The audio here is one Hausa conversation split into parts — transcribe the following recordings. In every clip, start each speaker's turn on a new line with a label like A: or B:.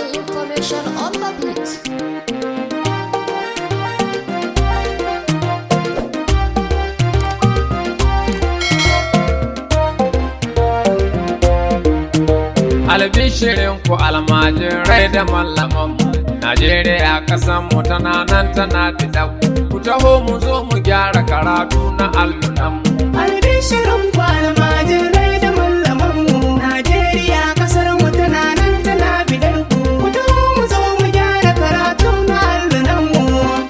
A: Money information on the beat.
B: albishirin ku almajirai da mallamanmu najeriya kasan mu tana nan tana fita ku taho mu zo mu gyara karatu na allunanmu
C: Albishirin ku almajirai da mallamanmu Najeriya kasar mu tana nan tana bidar ku Ku taho mu zo mu gyara karatu na allunanmu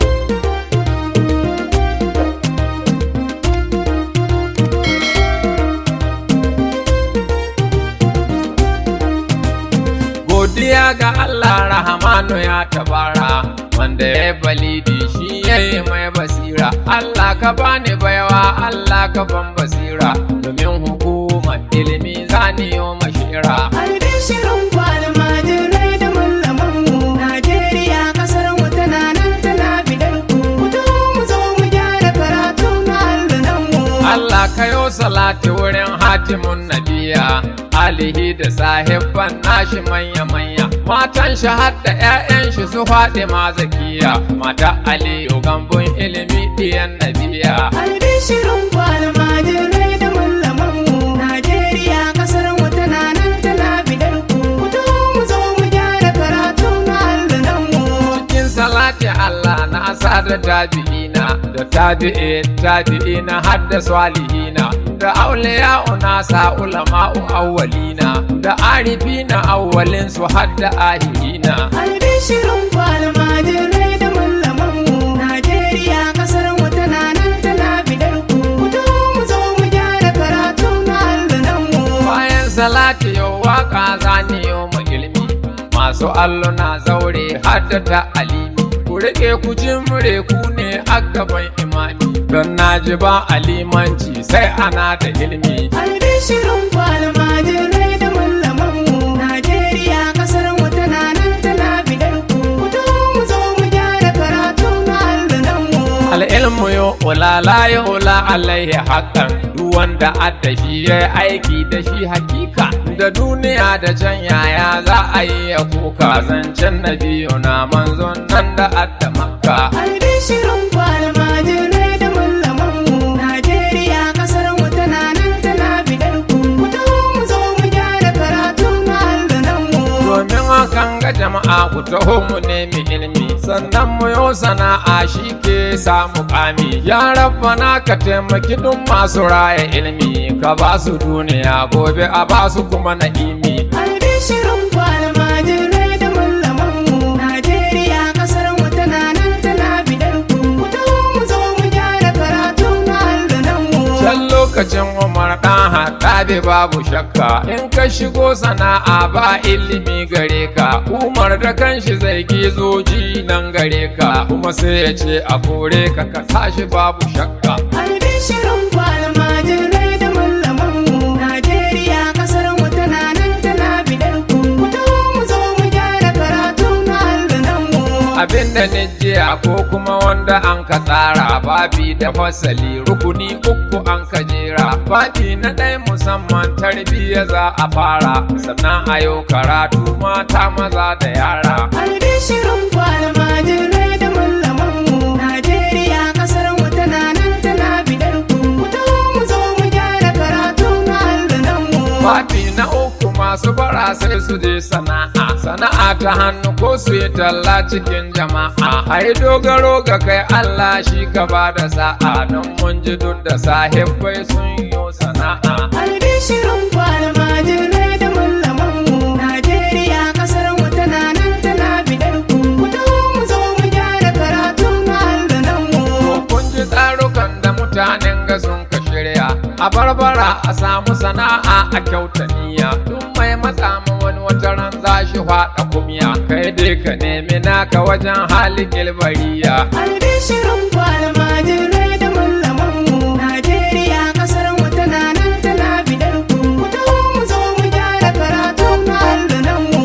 B: godiya ga allah rahamanu ya tabara wanda ya balidi shi ya yi mai basira allah ka bani baiwa allah ka ban basira domin hukumar ilimi zaniyo mashira
C: Albishirin ku almajirai da mallamanmu Najeriya kasar mu tana nan tana bidar ku Ku taho mu zo mu gyara karatu na allunanmu
B: Allah kayo salati wurin hatimun nabiya alihi da sahibban nashi manya-manya matan shi har da 'ya'yan shi su faɗi ma zakiya mata aliyu gambun ilimi ɗiyan nabiya
C: Albishirin ku almajirai da mallamanmu Najeriya kasar mu tana nan tana bidar ku Ku taho mu zo mu gyara karatu na allunanmu
B: cikin salati Allah na da tabi'ina da tabi'i tabi'ina har da salihina da auliya nasa ulama'u awwalina da arifina awwalin su har da ahirina
C: Albishirin ku almajirai da mallamanmu Najeriya kasar mu tana nan tana bidar ku Ku taho mu zo mu gyara karatu na allunanmu
B: bayan salati yau waka zani yau mu ilimi masu alluna zaure haddata alimi ku rike ku jimre ku ne a gaban imami don naji ba alimanci sai ana da ilimi
C: Albishirin ku almajirai da mallamanmu Najeriya kasar mu tana nan tana bidar ku Ku taho mu zo mu gyara karatu na allunanmu
B: al'ilmu yo ula la ya ula alaihi haqqan duk wanda adda shi ya aiki da shi hakika da duniya da can yaya za a yi ya kuka zancen na biyu na manzon nan da adda makka
C: Albishirin ku almajirai da mallamanmu Najeriya kasar mu tana nan tana bidar ku Ku taho mu zo mu gyara karatu na allunanmu
B: domin hakan ga jama'a ku taho mu nemi ilimi sannan mu yo sana'a shi ke samu kami ya rabbana ka taimaki duk masu raya ilimi ka ba su duniya gobe a ba su kuma na'imi
C: Albishirin ku almajirai da mallamanmu Najeriya kasar mu tana nan tana bidar ku Ku taho mu zo mu gyara karatu na allunanmu
B: Can lokacin Umar ɗan haɗabe babu shakka in ka shigo sana'a ba ilimi gare ka Umar da kanshi zai gizo ji nan gare ka kuma sai ya ce a kore ka ka tashi babu shakka
C: Albishirin ku almajirai da mallamanmu Najeriya kasar mu tana nan tana bidar ku Ku taho mu zo mu gyara karatu na allunanmu
B: abinda ni jiya ko kuma wanda an ka tsara babi da fasali rukuni uku an ka jera babi na ɗaya musamman tarbiyya za a fara sannan a yau karatu mata maza da yara
C: Albishirin ku almajirai da mallamanmu Najeriya kasar mu tana nan tana bidar ku Ku taho mu zo mu gyara karatu na allunanmu
B: Babi na uku masu bara sai su je sana'a sana'a ta hannu ko su yi talla cikin jama'a ai dogaro ga kai Allah shi ka ba da sa'a don mun ji duk da sahibbai sun yi sana'a
C: Albishirin ku almajirai da mallamanmu Najeriya kasar mu tana nan tana bidar ku Ku taho mu zo mu gyara karatu na allunanmu
B: kun ji tsarukan da mutanen ga sun ka shirya a barbara a samu sana'a a kyauta niyya duk mai matsa ma wani wata ran za shi faɗa kumya kai dai ka nemi naka wajen hali gilbariya
C: Albishirin ku almajirai da mallamanmu Najeriya kasar mu tana nan tana bidar ku Ku taho mu zo mu gyara karatu na allunanmu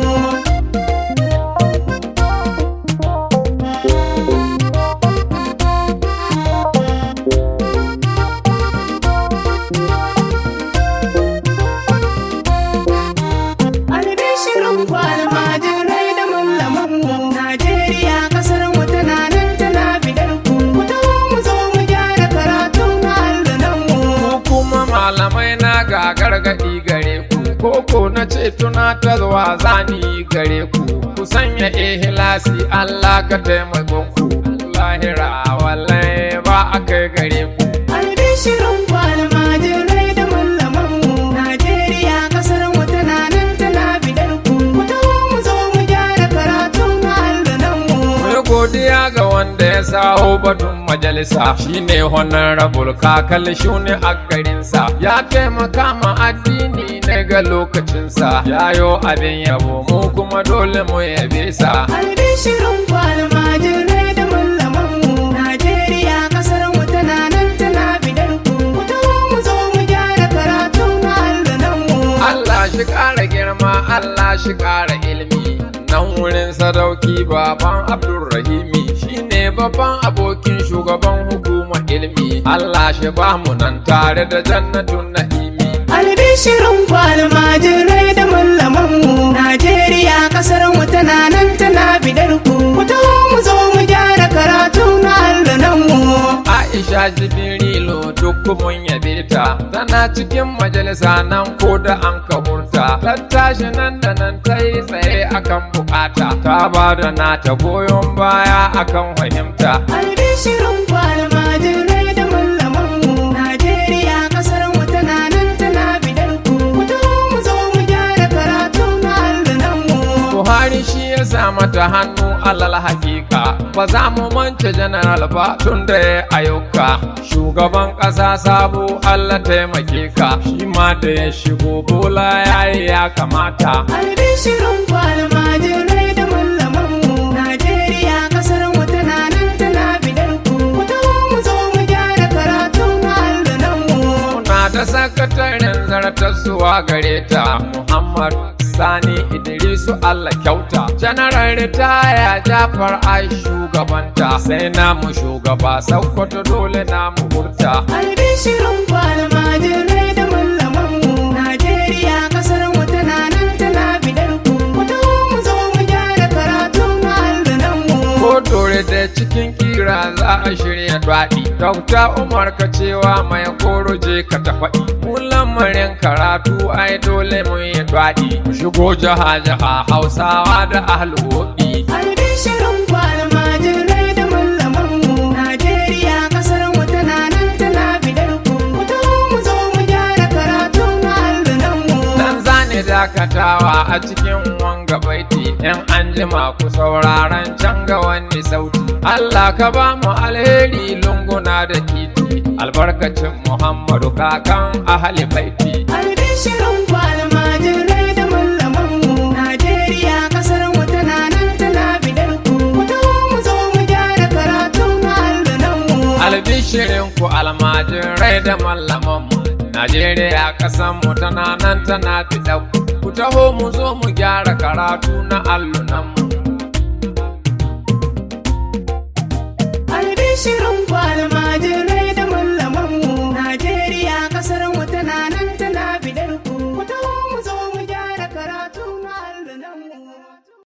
C: Albishirin ku almajirai da
B: gargaɗi gare ku koko na ce tunatarwa zani gare ku ku sanya ihilasi Allah ka taimakon ku lahira wallahi ba a kai gare ku
C: Albishirin ku almajirai da mallamanmu Najeriya kasar mu tana nan tana bidar ku Ku taho mu zo mu gyara karatun allunanmu
B: Mai godiya ga wanda ya saho batun majalisa shine honorable kakal shuni a garinsa ya taimaka ma addini ne ga lokacinsa yayo abin yabo mu kuma dole mu yabe sa
C: Albishirin ku almajirai da mallamanmu Najeriya kasar mu tana nan tana bidar ku Ku taho mu zo mu gyara karatun allunanmu
B: Allah shi ƙara girma Allah shi ƙara ilimi nan wurin sadauki baban Abdulrahimi shine babban abokin shugaban hukumar ilimi Allah shi ba mu nan tare da jannatun na'imi
C: Albishirin ku almajirai da mallamanmu Najeriya kasar mu tana nan tana bidar ku Ku taho mu zo mu gyara karatun allunanmu
B: Aisha Jibrilu duk mun yabe ta tana cikin majalisa nan ko da an ka hurta ta tashi nan da nan ta yi tsaye akan bukata ta ba da nata goyon baya akan fahimta
C: Albishirin ku almajirai da mallamanmu Najeriya kasar mu tana nan tana bidar ku Ku taho mu zo mu gyara karatun allunanmu
B: Buhari shi ya sa mata hannu alal hakika ba za mu mance general ba tun da ya ayyuka shugaban ƙasa sabo Allah taimake ka shi ma da ya shigo bola ya yi ya kamata
C: Albishirin ku almajirai da mallamanmu Najeriya kasar mu tana nan tana bidar ku Ku taho mu zo mu gyara karatun allunanmu
B: Muna da sakataren zartarsuwa gare ta Muhammad Sani Idrisu Allah kyauta Janaral ritaya Jafar ai shugabanta sai namu shugaba Sokoto dole namu hurta
C: Albishirin ku almajirai da mallamanmu Najeriya kasar mu tana nan tana bidar ku Ku taho mu zo mu gyara karatun allunanmu
B: Ko dore da cikin kira za a shirya daɗi Dauta Umar ka cewa mai koro je ka ta faɗi Mu lamarin karatu ai dole mun yi daɗi Mu shigo jaha jaha Hausawa da ahlwoɗi
C: Albishirin ku almajirai da mallamanmu Najeriya kasar mu tana nan tana bidar ku Ku taho mu zo mu gyara karatun allunanmu
B: Dan zane dakatawa a cikin wanga baiti in an jima ku sauraron can ga wani sauti Allah ka ba mu alheri lunguna da titi albarkacin Muhammadu kakan ahali baiti
C: Albishirin ku almajirai da mallamanmu Najeriya kasar mu tana nan tana bidar ku Ku taho mu zo mu gyara karatun allunanmu
B: albishirin ku almajirai da mallamanmu Najeriya kasanmu tana nan tana fiɗa ku taho mu zo mu gyara karatu na allunanmu